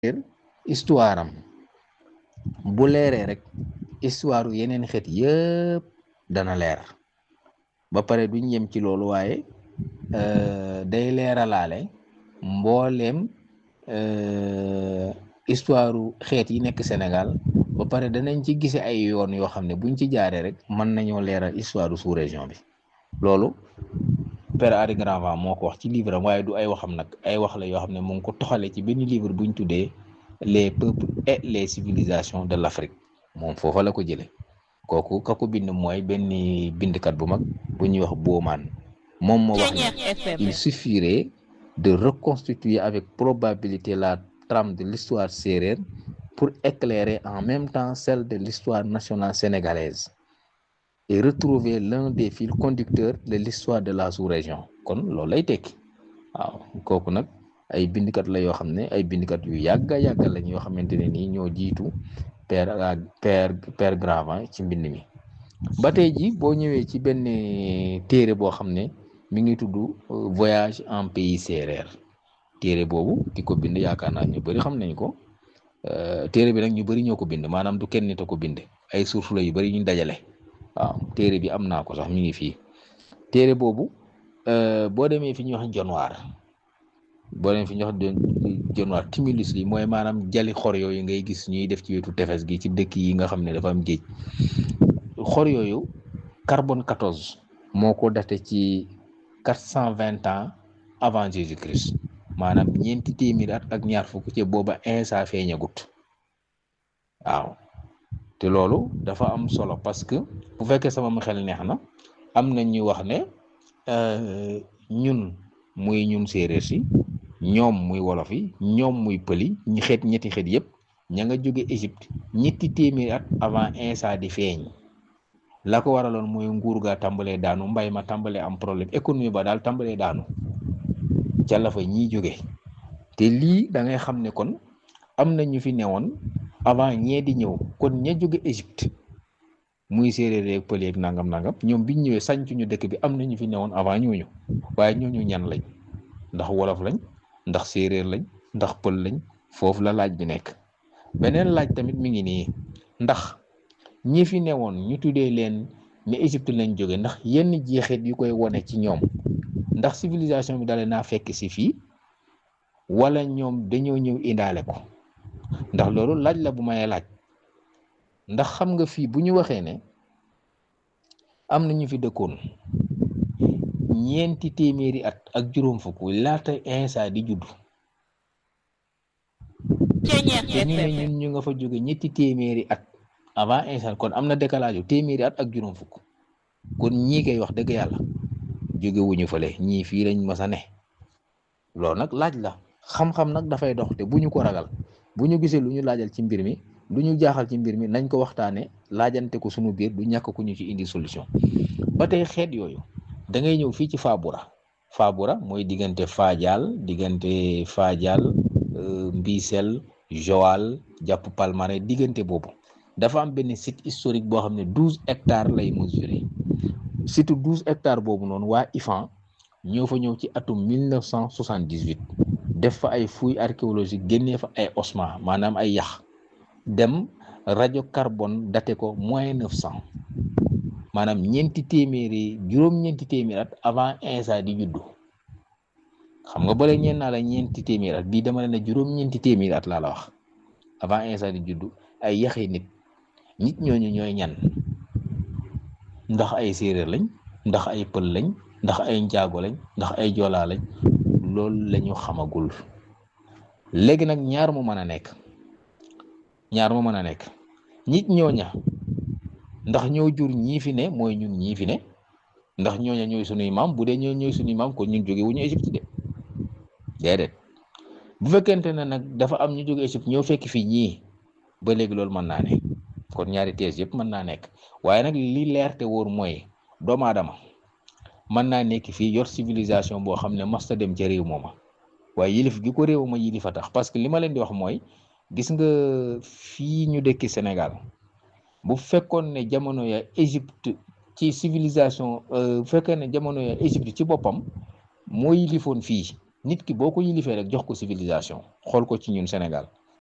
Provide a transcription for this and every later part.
histoire am bu leeree rek histoire yeneen xeet yëpp dana leer ba pare duñ yem ci loolu waaye day leeralaale mbooleem histoire xeet yi nekk Sénégal ba pare danañ ci gise ay yoon yoo xam ne buñ ci jaaree rek mën nañoo leeral histoire sous région bi loolu Père Henri Granvent moo ko wax ci livre am waaye du ay waxam nag ay wax la yoo xam ne mu ngi ko toxale ci benn livre buñ tuddee les peuples et les civilisations de l'Afrique moom foofa la ko jële kooku ka ko bind mooy benn bindkat bu mag bu ñuy wax Bauman moom moo wax ne il suffirait de reconstituer avec probabilité la trame de l'histoire sérère pour éclairer en même temps celle de l'histoire nationale sénégalaise et retrouver l'un des fils conducteurs de l'histoire de la sous-région kon loolu lay tekki waaw kooku nag ay bindkat la yoo xam ne ay bindkat yu yàgga yàgga lañ yoo xamante ne nii ñoo jiitu père père père Gravin ci mbind mi ba tey ji boo ñëwee ci benn téere boo xam ne mi ngi tudd voyage en pays sérère téere boobu ki ko bind yaakaar naa ñu bëri xam nañ ko téere bi nag ñu bëri ñoo ko bind maanaam du kenn nit a ko bind ay sources la yu bëri ñu dajale waaw téere bi am naa ko sax mi ngi fii téere boobu boo demee fi ñuy wax jonwaar boo demee fi ñuy wax jonwaar timulus li mooy maanaam jali xor yooyu ngay gis ñuy def ci wetu tefes gi ci dëkk yi nga xam ne dafa am géej xor yooyu carbone 14 moo ko daté ci quatre cent vingt ans avant Jésus Christ maanaam ñeenti téeméer at ak ñaar fukk ci booba Insa feeñagut waaw te loolu dafa am solo parce que bu fekkee sama xel neex na am na ñu wax ne ñun muy ñun séeréer si ñoom muy wolof yi ñoom muy pëli ñi xeet ñetti xeet yëpp ña nga jóge Égypte ñetti téeméer at avant Insa di feeñ la ko waraloon mooy nguur ga tàmbalee daanu mbay ma tàmbalee am problème économie ba daal tàmbalee daanu ca la fa ñiy jóge te lii da ngay xam ne kon am na ñu fi newoon avant ñee di ñëw kon ña jóge Égypte muy séeréer yeeg pël yeeg nangam nangam ñoom biñ ñëwee sàncu ñu dëkk bi am na ñu fi newoon avant ñooñu waaye ñooñu ñan lañ ndax wolof lañ ndax séeréer lañ ndax pël lañ foofu la laaj bi nekk beneen laaj tamit mi ngi nii ndax ñi fi newoon ñu tuddee leen ne Égypte lañ jóge ndax yenn jeexit yu koy wone ci ñoom ndax civilisation bi dale naa fekk si fii wala ñoom dañoo ñëw indaale ko ndax loolu laaj la bu may laaj ndax xam nga fii bu ñu waxee ne am na ñu fi dëkkoon ñeenti téeméeri at ak juróom fukk laata Insa di judd te ñu ne ñun ñu nga fa jóge ñetti téeméeri at avant Insa kon am na décalage yu téeméeri at ak juróom fukk kon ñii koy wax dëgg yàlla jóge wuñu fële ñii fii lañ mas a ne loolu nag laaj la xam-xam nag dafay dox te bu ñu ko ragal bu ñu gisee lu ñu laajal ci mbir mi lu ñu jaaxal ci mbir mi nañ ko waxtaane laajante ko sunu biir du ñàkk ku ñu ci indi solution ba tey xeet yooyu da ngay ñëw fii ci Fabura Fabura mooy diggante Fadial diggante Fadial Mbisel Joal jàpp Palmarin diggante boobu dafa am benn site historique boo xam ne douze hectares lay mesurer surtout douze hectares boobu noonu waa IFAN ñoo fa ñëw ci atum mille neuf cent soixante dix huit def fa ay fouilles archéologiques génnee fa ay ossements maanaam ay yax dem rajo carbone daté ko moins neuf cent maanaam ñeenti téeméeri juróom-ñeenti téeméeri at avant Insa di juddu xam nga bële ñeen naa la ñeenti téeméeri at bii dama ne juróom-ñeenti téeméeri at laa la wax avant Insa di juddu ay yaxi nit nit ñooñu ñooy ñan ndax ay séeréer lañ ndax ay pël lañ ndax ay njaago lañ ndax ay joolaa lañ loolu lañu xamagul léegi nag ñaar mu mën a nekk ñaar mu mën a nekk nit ñooña ndax ñoo jur ñii fi ne mooy ñun ñii fi ne ndax ñooña ñooy sunuy maam bu dee ñoo ñooy sunuy maam kon ñun jóge wu ñu Égypte de déedéet bu fekkente ne nag dafa am ñu jóge Égypte ñoo fekk fi ñii ba léegi loolu mën naa ne kon ñaari thèse yëpp mën naa nekk waaye nag li leer te wóor mooy doomu aadama mën naa nekk fii yor civilisation boo xam ne masta dem ca réew mooma waaye yilif gi ko réew ma yilif a tax parce que li ma leen di wax mooy gis nga fii ñu dëkki Sénégal bu fekkoon ne jamono ya Égypte ci civilisation bu fekkoon ne jamono ya Égypte ci boppam moo yilifoon fii nit ki boo ko yilifee rek jox ko civilisation xool ko ci ñun Sénégal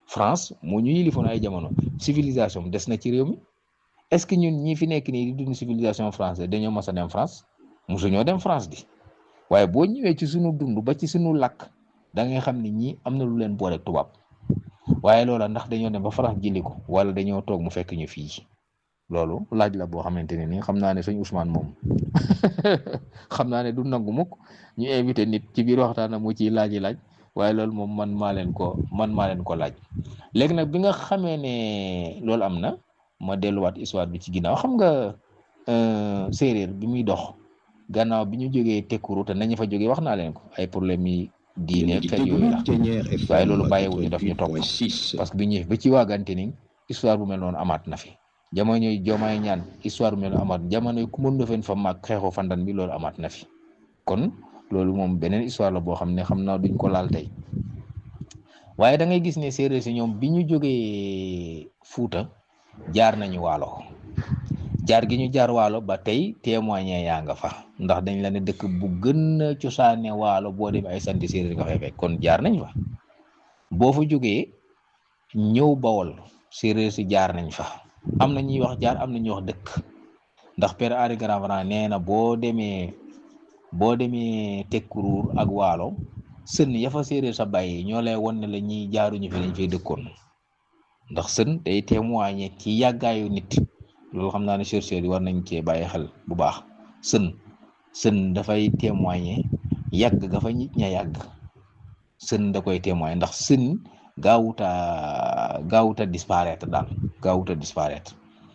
France moo ñu yilifoon ay jamono civilisation des na ci réew mi est-ce que ñun ñi fi nekk nii di dund civilisation française dañoo mas a dem France mosuñoo dem France di waaye boo ñëwee ci sunu dund ba ci sunu làkk da ngay xam ni ñii am na lu leen boole tubaab waaye loola ndax dañoo dem ba France jëli ko wala dañoo toog mu fekk ñu fii loolu laaj la boo xamante ne nii xam naa ne sëñ Ousmane moom xam naa ne du nangu mukk ñu invité nit ci biir waxtaan mu ciy laaj laaj waaye loolu moom man maa leen ko man maa leen ko laaj léegi nag bi nga xamee ne loolu am na ma delluwaat histoire bi ci ginnaaw xam nga séeréer bi muy dox gannaaw bi ñu jógee tekkuru te nañu fa jógee wax naa leen ko ay problème yi diine ak yooyu la waaye loolu bàyyiwuñu daf ñu topp parce que bi ñëwee ba ci waagante ni histoire bu mel noonu amaat na fi jamono yi joomaay ñaan histoire bu mel noonu amaat jamono yi ku mën fen fa mag xeexu fandan bi loolu amaat na fi kon loolu moom beneen histoire la boo xam ne xam naa duñ ko laal tey waaye da ngay gis ne séeréer si ñoom bi ñu jógee Fuuta jaar nañu waalo jaar gi ñu jaar waalo ba tey témoigné yaa nga fa ndax dañ la ne dëkk bu gën a cosaane waalo boo dem ay santi séeréer nga fay fekk kon jaar nañ fa boo fa jógee ñëw bawol séeréer si jaar nañ fa am na ñuy wax jaar am na ñuy wax dëkk ndax père Henri Gravran nee na boo demee boo demee tekkuruur ak waalo sën ya fa séeréer sa bàyyi ñoo lay won ne la ñuy jaaruñu fi lañ fay dëkkoon ndax sën day témoigné ci yàggaayu nit loolu xam naa ne chercheurs yi war nañ cee bàyyi xel bu baax sën sën dafay témoigné yàgg ga fa nit ña yàgg sën da koy témoigné ndax sën gaawuta gaawuta disparaître daal gaawuta disparaître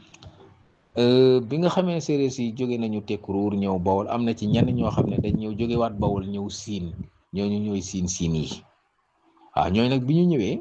bi nga xamee séeréer si jóge nañu tekkuruur ñëw bawol am na ci ñenn ñoo xam ne dañ ñëw jóge waat bawol ñëw siin ñooñu ñooy siin siin yi waaw ñooñu nag bi ñu ñëwee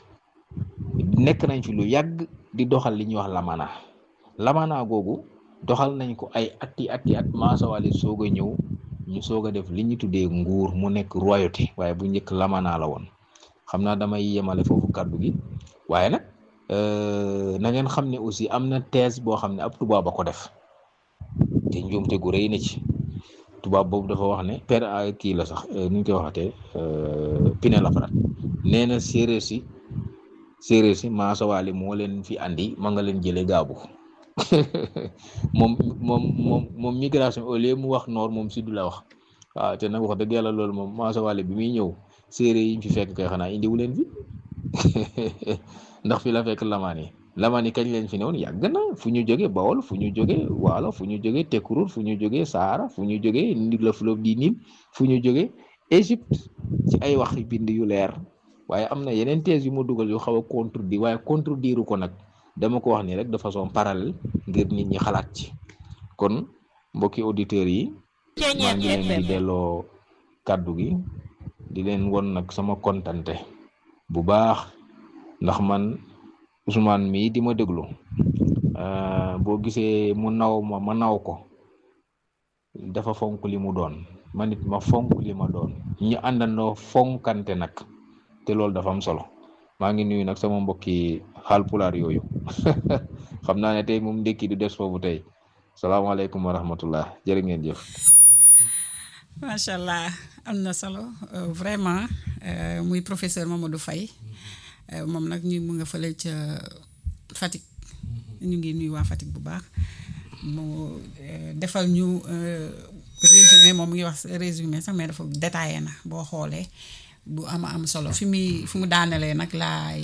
nekk nañ fi lu yàgg di doxal li ñuy wax lamana lamana googu doxal nañ ko ay atti atti at maasawali soog a ñëw ñu soog a def li ñu tuddee nguur mu nekk royauté waaye bu njëkk lamana la woon xam naa damay yemale foofu kàddu gi waaye nag na ngeen xam ne aussi am na thèse boo xam ne ab tubaab a ko def te njuumte gu rëy na ci tubaab boobu dafa wax ne per kii la sax nu ñu koy waxatee Pinet-Laprade nee na séeréer si séeréer si maasawaali moo leen fi andi ma nga leen jëlee gaabu moom moom moom moom migration au lieu mu wax nord moom sud la wax waaw te nag wax dëgg yàlla loolu moom maasawaali bi muy ñëw séeréer yi ñu fi fekk kay xanaa indiwu leen fi ndax fi la fekk lamaan yi lamaan yi kañ leen fi newoon yàgg na fu ñu jógee Bawol fu ñu jógee Waalo fu ñu jógee Tekkurur fu ñu jógee Sahara fu ñu jógee le fleuve du Nil fu ñu jógee Égypte ci ay wax bind yu leer waaye am na yeneen thèse yu ma dugal yu xaw a contredire waaye contredire ko nag dama ko wax nii rek de façon parallèle ngir nit ñi xalaat ci kon mbokki auditeurs yi maa ngi leen di delloo kàddu gi di leen won nag sama kontante bu baax ndax man Ousmane mii di ma déglu boo gisee mu naw ma ma naw ko dafa fonk li mu doon ma nit ma fonk li ma doon ñu àndandoo fonkante nag te loolu dafa am solo maa ngi nuyu nag sama mbokki xaalpulaar yooyu xam naa ne tey moom ndékki du des foofu tey salaamaaleykum wa rahmatullah jërë ngeen jëf macha allah am na solo vraiment muy professeur Mamadou Faye moom nag ñu mu nga fële ca Fatick ñu ngi nuyu waa Fatick bu baax mu defal ñu résumé moom mu ngi wax résumé sax mais dafa détaillé na boo xoolee bu ama am solo fi muy fi mu daanelee nag laay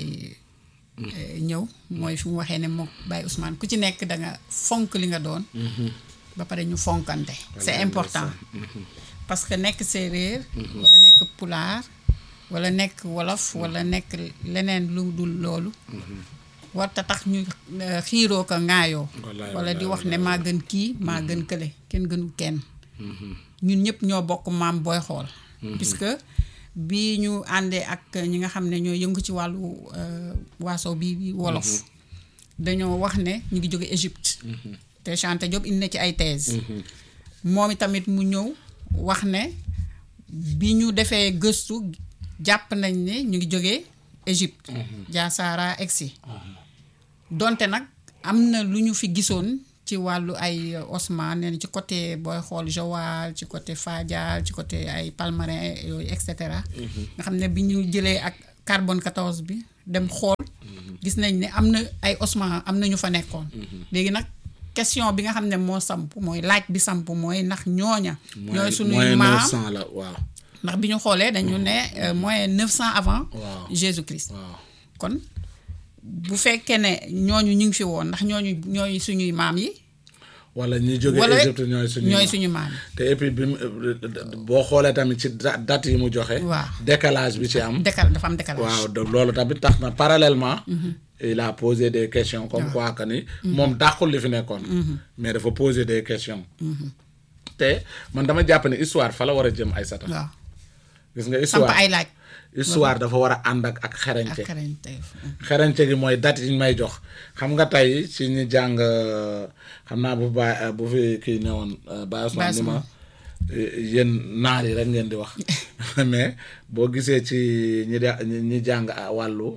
ñëw mooy fi mu waxee ne moom Baye Ousmane ku ci nekk da nga fonk li nga doon ba pare ñu fonkante c'est important parce que nekk séeréer wala nekk pulaar wala nekk wolof wala nekk leneen lu dul loolu warta tax ñu xiiroo ko ŋaayoo wala di wax ne maa gën kii maa gën kële kenn gënul kenn ñun ñëpp ñoo bokk maam booy xool puisque bi ñu àndee ak ñi nga xam ne ñoo yëngu ci wàllu waaso bi bi wolof dañoo wax ne ñu ngi jóge Égypte te Chanté Diop indi na ci ay thèse moom itamit mu ñëw wax ne bi ñu defee gëstu jàpp nañ ne ñu ngi jógee Égypte jaa Sahara egsi donte nag am na lu ñu fi gisoon ci wàllu ay osman nee ci côté booy xool Joal ci côté Fadial ci côté ay Palmarin yooyu et cetera nga xam ne bi ñu jëlee ak carbone 14 bi dem xool gis nañ ne am na ay ossements am na ñu fa nekkoon léegi nag question bi nga xam ne moo samp mooy laaj bi samp mooy ndax ñooña ñooy suñuy moins maam 900 la waaw ndax bi ñu xoolee dañu ne euh, moins 900 avant Waaw. Jésus-Christ waaw kon bu fekkee ne ñooñu ñu ngi fi woon ndax ñooñu ñooy suñuy maam yi wala ñi jóge wala Égypte ñooy suñu ñooy suñu maam yi te et puis bi mu boo xoolee tamit ci da- date yi mu joxe Waaw. décalage bi ci am décal dafa am décalage waaw de loolu tamit tax na parallèlement il a posé des questions comme quoi que ni moom dàqul li fi nekkoon mais dafa poser des questions te man dama jàpp ne histoire fa la war a jëm ay sata waaw gis nga samp histoire ay laaj histoire dafa war a ànd ak ak ak xereñte xarañteef xereñte gi mooy date yi ñu may jox xam nga tey ci ñi jàng euh, xam naa bu ba bu fi kii newoon euh, Baye Ousmane ni ma euh, yéen naar yi rek ngeen di wax mais boo gisee ci ñi de ñi ñi jàng ah, wàllu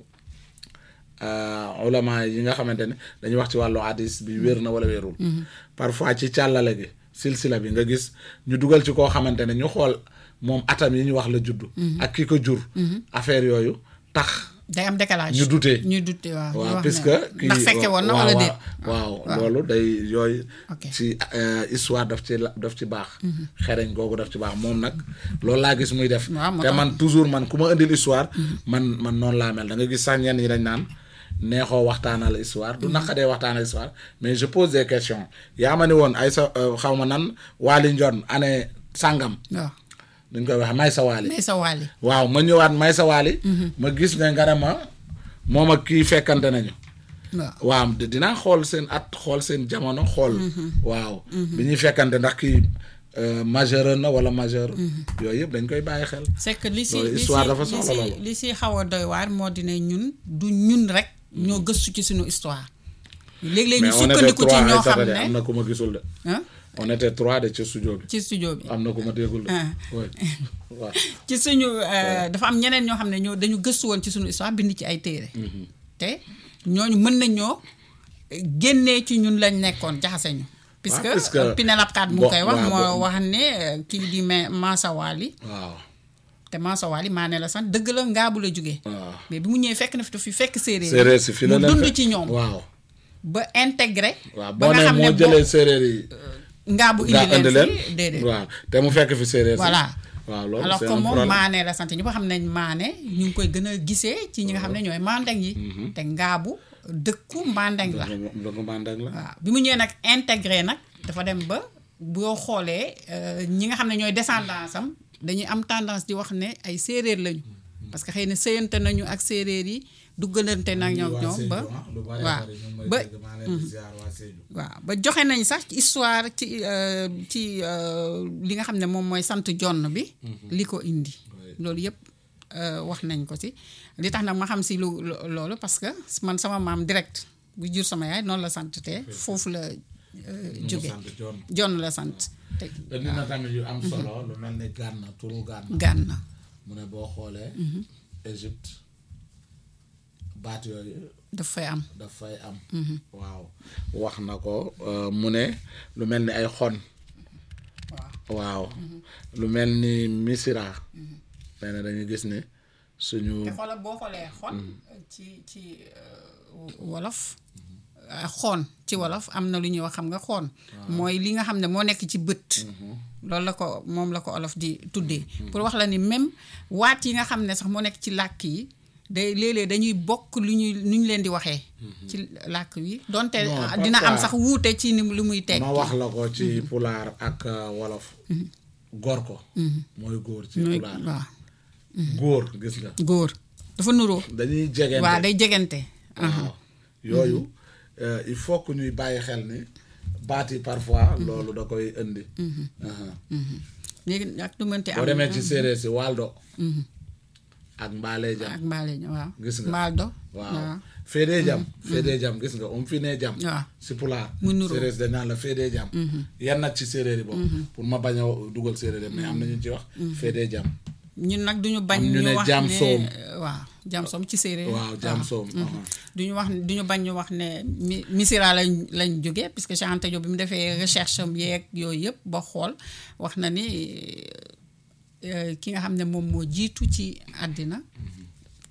euh, ulama yi nga xamante ne dañuy wax ci wàllu hadis bi wér na wala wérul parfois ci càllale gi silsila bi nga gis ñu dugal ci koo xamante ne ñu xool moom atam yi ñu wax la juddu ak ki ko jur affaire yooyu tax day am décalage ñu dute. ñu dute waaw ñu waaw wax puisque ne ndax fekke woon na wala déet waaw loolu day yooyu Ok. ci euh, histoire daf ci la- daf ci baax xereñ googu daf ci baax moom nag loolu laa gis muy def Waaw, moo te tax. man toujours man ku ma indil histoire man man noonu laa mel da nga gis sax ñenn ñi dañ naan neexoo waxtaanal histoire du naqadee waxtaanal histoire mais je pose des questions yaa ma ni woon ay sa euh, xaw ma nan waali njoon année sàngam waaw duñ koy wax may sa waali mais sa wàlli waaw ma ñëwaat may sa waali ma gis ne nga ne ma moom ak kii fekkante nañu waaw waaw di- dinaa xool seen at xool seen jamono xool waaw bi ñuy fekkante ndax kii euh, majeur na wala majeur yooyu yëpp dañ koy bàyyi xel c'est que li si Loolu li si histoire dafa li soxla si loolu. li si xaw a doy waar moo di ne ñun du ñun rek ñoo gëstu ci suñu histoire léeg-léeg ñu mais on était sukkandiku ci trois ñoo ay xam satade am ne na ku ma gisul de ah on était trois de ci studio bi ci studio bi am na ku ma déggul de Ah. oui waaw ci suñu euh, dafa am ñeneen ñoo xam ne ñoo dañu gëstu woon ci suñu histoire bind ci ay téere te ñooñu mën nañ ñoo génnee ci ñun lañ nekkoon jaxase ñu puisque puisque- euh, Pinélope Kat mu bon, ngi koy wax waaw, moo bon. wax ne euh, kii di ma Maasawali waaw te Maasawali maa ne la sant dëgg la ngaabu la jógee waaw mais bi mu ñëwee fekk na fi fi fekk séeréer séeréer si fi la mu leen dund fekk. ci ñoom waaw ba intégré waaw ba boo nga ne xam ne moo boo jëlee séeréer yi ngaabu nga indi indi leen leen fi déedéet waaw te mu fekk fi séeréer si voilà waaw loolu alors c'est que un moom problème. maane la sant ñëpp xam nañ maane ñu ngi koy gën a gisee ci ñi nga xam ne ñooy mandeng yi te ngaabu dëkku mandeng la dëgg mandang la waaw bi mu ñëwee nag intégré nag dafa dem ba boo xoolee euh, ñi nga xam ne ñooy descendance am dañuy am tendance di wax ne ay séeréer lañu parce que xëy na sëyante nañu ak séeréer yi duggalante nag ñoom ñoom ba waaw ba waaw ba joxe nañ sax ci histoire ci euh, ci euh, li nga xam ne moom mooy sant jonn bi li ko indi loolu yëpp euh, wax nañ ko ci li tax nag ma xam si lu lo- loolu parce que man sama maam direct bu jur sama yaay noonu la sant te foofu la euh, jóge jonn la sant te indi na tamit yu am solo lu mel ni Gànna turu Gànna gànna mu ne boo xoolee Égypte baat yooyu daf fay am daf fay am waaw wax na ko euh, mu ne lu mel ni ay xon waaw lu mel ni misira nee na dañuy gis ne suñu te xoolal boo xoolee xon ci ci wolof ah, xoon ci wolof am na lu ñuy wax xam nga xoon mooy li nga xam ne moo nekk ci bët loolu la ko moom la ko olof di tuddee pour wax la ni même waat yi nga xam ne sax moo nekk ci làkk yi day léeg-léeg dañuy bokk lu ñuy nu ñu leen di waxee ci làkk wi donte Non, ah, dina am parfois- sax wuute ci ni lu muy teg ma wax la ko ci pulaar ak euh, wolof góor ko mooy góor ci mooy pulaar waaw góor gis nga góor dafa nuroo dañuy jegente waaw day jegante waaw yooyu euh, il faut que ñuy bàyyi xel ni baat yi parfois loolu da koy indi Aha. léegi ak du mënti am boo demee ci séeréer si waldo ak mbaalee jam ak mbaale ña waaw Gis nga. mbaal do waaw féedee jam féedee jam gis nga um fi nee jam waaw si pulaar Mu nuroo. séeréer si dañ naan la féedee jam yan nag ci séeréer yi boobu pour ma bañ a dugal séeréer yi mais am na ñu ci wax féedee jam ñun nag duñu bañ Am ñu ñu ne wax jaam ne soom. waaw jaam soom ci séeréer waaw jam soom aha. duñu wax duñu bañ ñu wax ne mi misira lañ lañ jógee puisque Cheikh Anta Diop bi mu defee recherche am yeeg yooyu yëpp ba xool wax na ni euh, ki nga xam ne moom moo jiitu ci àddina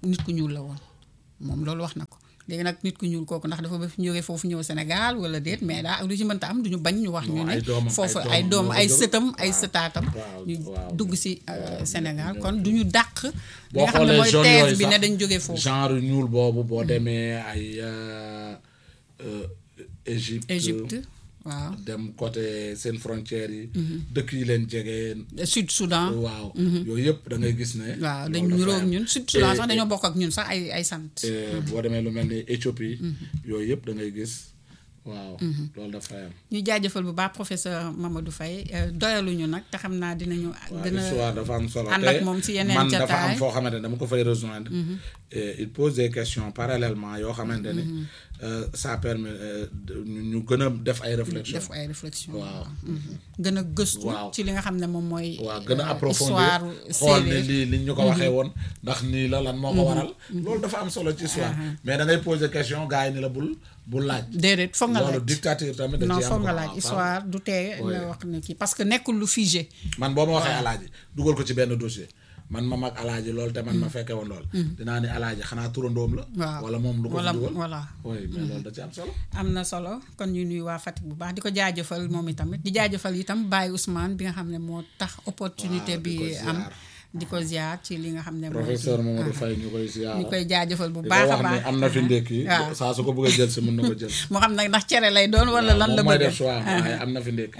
nit ku ñuul la woon moom loolu wax na ko léegi nag nit ku ñuul kooku ndax dafa ba fi jógee foofu ñëw Sénégal wala déet mais daa ak lu ci mënta am duñu bañ ñu wax ñu Non, ne ay doomam, foofu ay ay doomam doom ñoo ay ko sëtam jóg. ay Waaw, sëtaatam waaw, ñu waaw. dugg si euh, Sénégal kon duñu dàq li boo nga xam ne xoolee mooy zone thèse yooyu bi ne sax, dañ jógee foofu genre ñuul boobu boo demee ay euh, euh, Égypte Égypte waaw dem côté seen frontières yi dëkk yi leen jege Sud Soudan waaw yooyu yëpp da ngay gis ne waaw dañ loolu dafa niroog am. ñun Sud Soudan Et- sax dañoo bokk ak ñun sax ay ay sant et boo demee lu mel ni Éthiopie yooyu yëpp da ngay gis waaw loolu dafay am ñu jaajëfal bu baax professeur Mamadou Faye euh, doyaluñu nag te xam naa dinañu waaw gën histoire a dafa am solo ànd te ak moom ci yeneen man dafa am jataay. foo xamante ne dama ko fay rejoindre et il pose des questions parallèlement yoo xamante ne euh, ça permet euh, de- ñu ñu gën a def ay réflexion def ay réflexion waaw. gën a gëstu Waaw. ci li nga xam ne moom mooy waaw gën a euh, approfondir histoire xool ne séeréer lii li ñu ko waxee woon ndax nii la lan moo ko waral loolu dafa am solo ci histoire mais da ngay poser question gars yi ni la bul bul laaj déedéet foog nga loolu laaj dictature tamit da non ci am foog nga quoi. laaj Waaw, histoire du tee Oui. nga wax ne kii parce que nekkul lu figé man boo ma waxee alaaji dugal ko ci benn dossier man ma mag alaaji loolu te man ma fekke woon lool dinaa ni alaaji xanaa turandoom la waaw wala moom lu ko wala fi dugal voilà oui mais loolu da ci am solo am na solo kon ñu nuyu waa Fatick bu baax di ko jaajëfal moom itamit di jaajëfal itam Baye Ousmane bi nga xam ne moo tax opportunité Waaw, di bi ko ziar. am di ko ziar ci li nga xam ne mooy professeur Mamadou Faye ñu koy ziar ñu koy jaajëfal bu di ko baax a wax baax ni am na fi ndékki waaw saa su ko bëggee jël si mën na ko jël moo xam nag ndax cere lay doon wala lan la moom mooy bëgg def choix waaye am na fi ndékki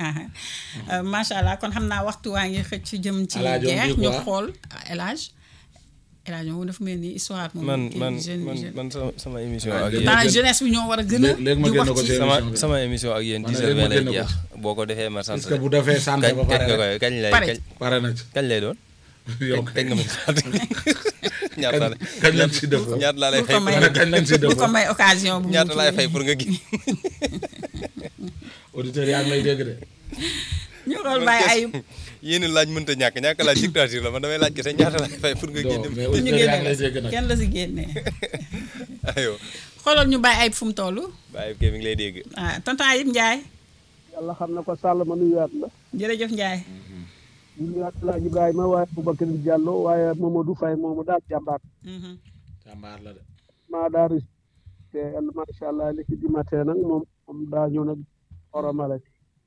macha allah kon xam naa waxtu waa ngi xëcc jëm ci El Hadj on jeex dit ñu quoi? xool El Hadj El Hadj moom dafa mel ni histoire moom man kii man jeune man jeune man sama sama émission Ah, ak léegi- yéen dans jeunesse bi ñoo war a gën a Léegi- léegi ma di génn wax ko ci ci sama émission bi. sama émission ak yéen Man 10 léegi heures ma 20 lay génn ko jeex ci. boo ko defee ma sant est-ce que bu defee sant kañ ba kañ pare nga rek koy kañ lay Pare. kañ pare na ci kañ lay doon yow kañ nga ma sant ñaata la kañ lañ ci def ñaata laa lay Bul fay ko pour may nga kañ lañ ci def bu ko may occasion bu mu ñaata laay kii. fay pour nga gi auditeurs yaa ngi lay dégg de ñu xool bàyyi ayib yéen laaj mënta ñàkk ñàkk laaj dictature la man damay laaj kese ñaata laay fay pour nga non génne mais pour ñu auditeurs yaa ngi lay génne dégg nag kenn la si génnee ayo xoolal ñu bàyyi ayib fu mu toll bàyyi kii mi ngi lay dégg ah tonton Ayib Ndiaye yàlla xam na ko Sall ma nuyuwaat la jërëjëf Ndiaye ñu nuyuwaat El Hadj Ibrahima waaye Boubacar Diallo waaye Mamadou Faye moomu daal jàmbaar Mhm. jàmbaar la de maa daa ris te yàlla macha allah li ci dimatee nag moom moom daa ñëw nag oromale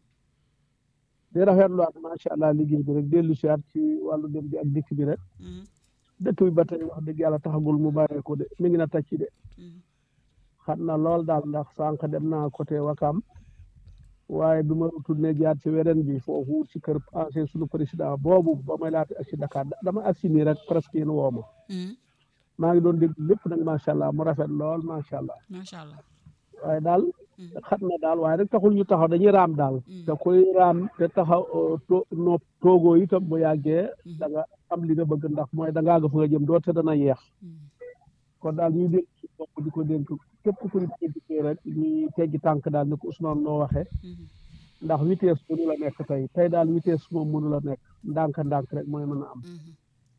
di rafetluwaat macha allah liggéey bi rek dellu si waat ci wàllu dem bi ak dikk bi rek Mhm. dëkk bi ba tey wax dëgg yàlla taxagul mu bàyyeeku de mi ngi na tàcc de Mhm. xam na lool daal ndax sànq dem naa côté Wakam waaye bi ma tourné jaar ci weren bi foofu ci kër ancien sunu président boobu ba may laata ak si Dakar da- dama agsi nii rek presque yéen woo ma Mhm. maa ngi doon dégg lépp nag macha allah mu rafet lool macha allah macha allah waaye daal Mhm. xat na daal waaye rek taxul ñu taxaw dañuy raam daal te koy raam te taxaw euh, to no toogoo itam bu yàggee da nga am li nga bëgg ndax mooy da ngaa ga fa nga jëm doo te dana yeex Mhm. kon daal ñuy dénk ci bopp di ko dénk képp ku ñu dénkee rek ñuy teggi tànk daal ni ko Ousmane noo waxee Mhm. ndax vitesse mënu la nekk tey tey daal vitesse moom mënu la nekk ndànk ndànk rek mooy mën a am Mhm.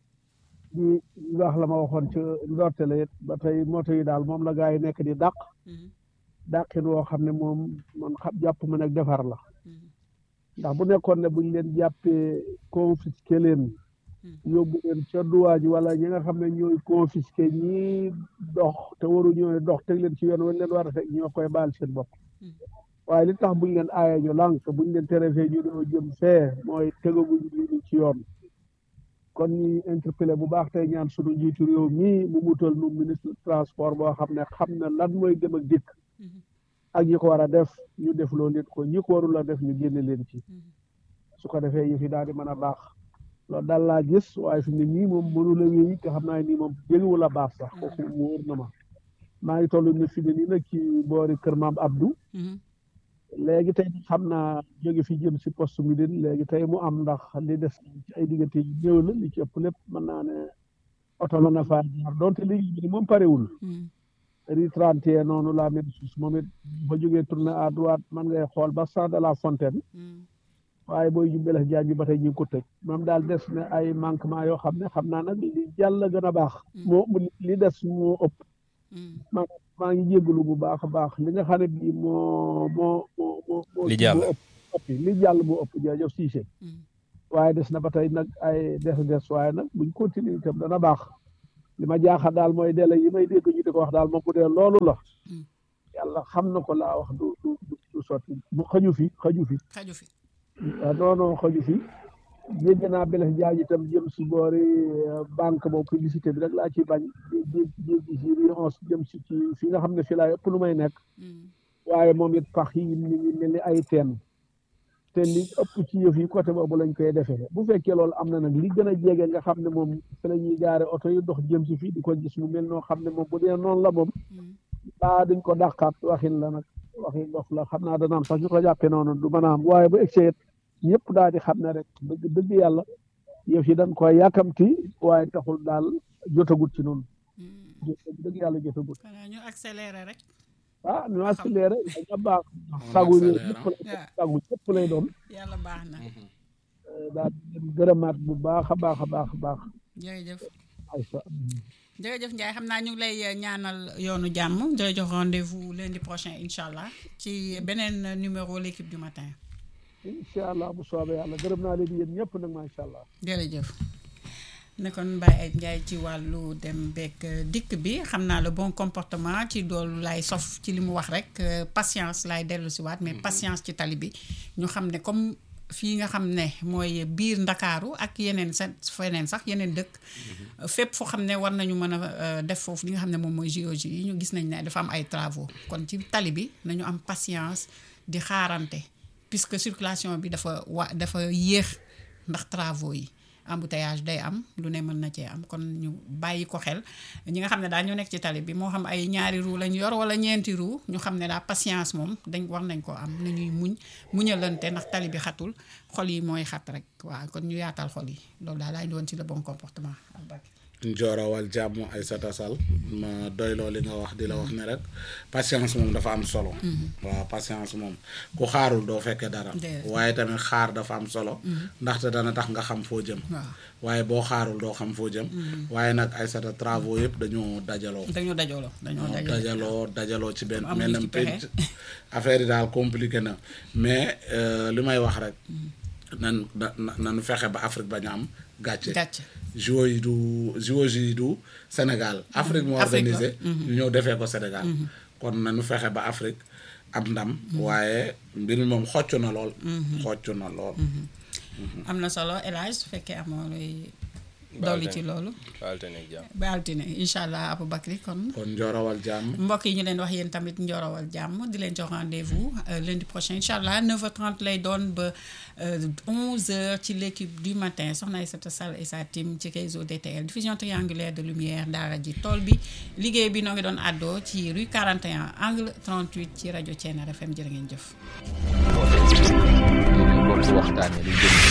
di wax la ma waxoon ci ndorte la it ba tey moto yi daal moom la gaa yi nekk di dàq Mhm. dàqin woo xam ne moom man xam jàpp ma nag defar la Mhm. ndax bu nekkoon ne buñ leen jàppee confisqué leen Hmm. yóbbu leen ca duwaa ji wala ñi nga xam ne ñooy confisqué ñii dox te waru ñooy dox teg leen ci yoon wañ leen war a teg ñoo koy baal seen bopp Hmm. waaye li tax buñ leen aaye ñu lànk buñ leen tere fee ñu doo jëm fee mooy tegaguñ li ci yoon kon ñuy interpellé bu baax tey ñaan sunu njiitu réew mii mu mutal nu ministre transport boo xam ne xam ne lan mooy dem ak dikk Mhm. ak ñi ko war a def ñu def loo leen ko ñi ko warul a def ñu génne leen ci Mhm. su ko defee yëf yi daal di mën a baax loolu daal laa gis waaye fi mu ne nii moom mënu la wéy te xam naa nii moom jégewul a baax sax kooku mu wóor na ma maa ngi toll ne fi mu ne nii nag ci boori kër maam Abdou Mhm. léegi tey xam naa jóge fi jëm si poste mi din léegi tey mu am ndax li des ci ay diggante yi ñëw la li ci ëpp lépp mën naa ne oto mën na faa jaar donte liggéey bi ni moom parewul Mhm. rue 31 noonu la même chose moom it ba jógee tourné à droite man ngay xool ba Champ de la Fontaine Mhm. waaye booy jubbelex jaan bi ba tey ñu ngi ko tëj moom daal des na ay manquement yoo xam ne xam naa nag li jàll gën a baax moo li des moo ëpp Mhm. maa maa ngi jégalu bu baax a baax li nga xam ne bii moo moo moo moo moo Li jàll. moo ëpp ëpp li jàll moo ëpp jërëjëf Cissé Mhm. waaye des na ba tey nag ay des des waaye nag buñ continuer itam dana baax li ma jaaxal daal mooy délai yi may dégg ñu di ko wax daal moom bu dee loolu la yàlla xam na ko laa wax du du du sotti bu xëju fi xëju fi xaju fi waaw non non xëju fi dégg naa Blaise Diagne itam jëm si boori banque boobu publicité bi rek laa ciy bañ di di di si onze jëm si ci fi nga xam ne fi laa ëpp lu may nekk waaye moom it pax yi ni ngi mel ni ay teen te li ëpp ci yëf yi côté boobu lañ koy defee bu fekkee loolu am na nag li gën a jege nga xam ne moom fi la ñuy gaare oto yi dox jëm si fii di ko gis mu mel noo xam ne moom bu dee noonu la moom baa duñ ko dàqaat waxin la nag waxin dof la xam naa dana am sax ñu ko jàppee noonu du mën a am waaye bu egsee ñëpp daal di xam ne rek dëgg dëgg yàlla yëf yi dañ koy yàkkamti waaye taxul daal jotagut ci noonu dëgg yàlla jotagut xanaa ñu accéléré rek ah ñu accéléré daña baax sagu yi ñëpp la sagu ñëpp lay doon yàlla baax na daal di gërëmaat bu baax a baax a baax a baax jërëjëf Aïssa jërëjëf Ndiaye xam naa ñu ngi lay ñaanal yoonu jàmm di la jox rendez-vous lundi prochain incha allah ci beneen numéro l'équipe du matin incha allah bu soobee yàlla gërëm naa leen yéen ñëpp nag macha allah jërëjëf nekkoon Mbaye ay Ndiaye ci wàllu dem beeg dikk bi xam naa le bon comportement ci doolu lay sof ci li mu wax rek patience laay dellu si waat mais patience ci tali bi ñu xam ne comme fii nga xam ne mooy biir ndakaaru ak yeneen sa feneen sax yeneen dëkk fépp foo xam ne war nañu mën a def foofu li nga xam ne moom mooy géologie yi ñu gis nañ ne dafa am ay travaux kon ci tali bi nañu am patience di xaarante puisque circulation bi dafa wa dafa yéex ndax travaux yi embouteillage day am lu ne mën na cee am kon ñu bàyyi ko xel ñi nga xam ne daal ñu nekk ci tali bi moo xam ay ñaari roue lañ yor wala ñeenti roue ñu xam ne daal patience moom dañ war nañ ko am nañuy muñ muñalante ndax tali bi xatul xol yi mooy xat rek waaw kon ñu yaatal xol yi loolu daal laa indi woon ci le bon comportement njoorawal jàmm Aïssata Sall ma doyloo li nga wax di la wax ne rek patience moom dafa am solo waaw patience moom ku xaarul doo fekkee dara waaye tamit xaar dafa am solo ndaxte dana tax nga xam foo jëm waaye boo xaarul doo xam foo jëm waaye nag Aïssata travaux yëpp dañoo dajaloo dañoo dajaloo dañoo dajaloo dajaloo ci benn mel na pénc affaire yi daal compliqué na mais li may wax rek nan na nanu fexe ba Afrique bañ a am gàcce JO yi du JO yi du Sénégal Afrique moo organisé ñu ñëw defee ko Sénégal kon nañu fexe ba Afrique am ndam waaye mbir mi moom xocc na lool xocc na lool am na solo El Hadj su fekkee amoo lay dolli ci loolu ba altine ak jàmm ba altine incha allah Aboubacry kon kon njoorawal jàmm mbokk yi ñu leen wax yéen tamit njoorawal jàmm di leen jox rendez-vous lundi prochain incha allah 9h30 lay doon ba 11h ci l'équipe du matin soxna Aïssata Sall et sa team ci réseau DTL diffusion triangulaire de lumière daara ji tool bi liggéey bi noo ngi doon àddoo ci rue 41 angle 38 ci rajo Thiénare FM jërë ngeen jëf. bokk waxtaanee lu jëm